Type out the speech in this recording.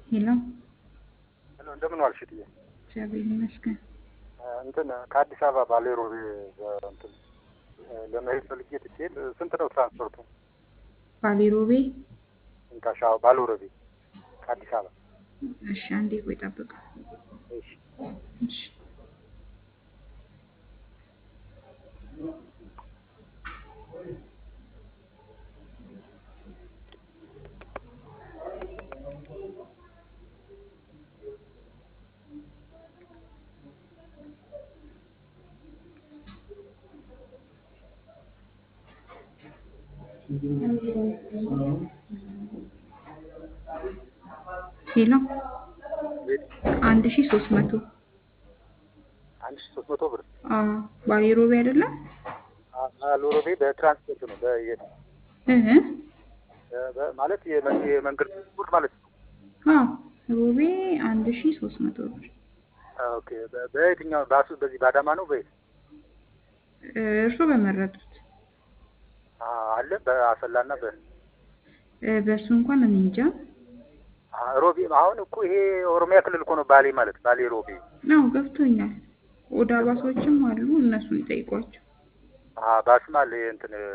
ሄሎ ሄሎ እንደምን ዋልሽ እትዬ? እግዚአብሔር ይመስገን። እንትን ከአዲስ አበባ ባሌ ሮቤ እንትን ለመሄድ ፈልጌ ትኬት ስንት ነው ትራንስፖርቱ? ባሌ ሮቤ። እንካሻ ባሌ ሮቤ ከአዲስ አበባ። እሺ አንዴ ቆይ ጠብቅ። እሺ እሺ ሄሎ አንድ ሺህ ሶስት መቶ አንድ ሺህ ሶስት መቶ ብር አዎ ባሌ ሮቤ አይደለም ባሌ ሮቤ በትራንስፖርት ነው በየት እህ በ- ማለት የመ- የመንገድ ትራንስፖርት ማለት ነው። አዎ ሮቤ አንድ ሺህ ሶስት መቶ ብር ኦኬ በ- በየትኛው ባሱ በዚህ በአዳማ ነው በየት እርሶ በመረጡት አ- አለ በአሰላና በ እ፣ በእሱ እንኳን እኔ እንጃ አ- ሮቤ አሁን እኮ ይሄ ኦሮሚያ ክልል እኮ ነው ባሌ ማለት ባሌ ሮቤ ነው ገብቶኛል። ኦዳ ባሶችም አሉ እነሱን ይጠይቋቸው። አ- ባስም አለ እንትን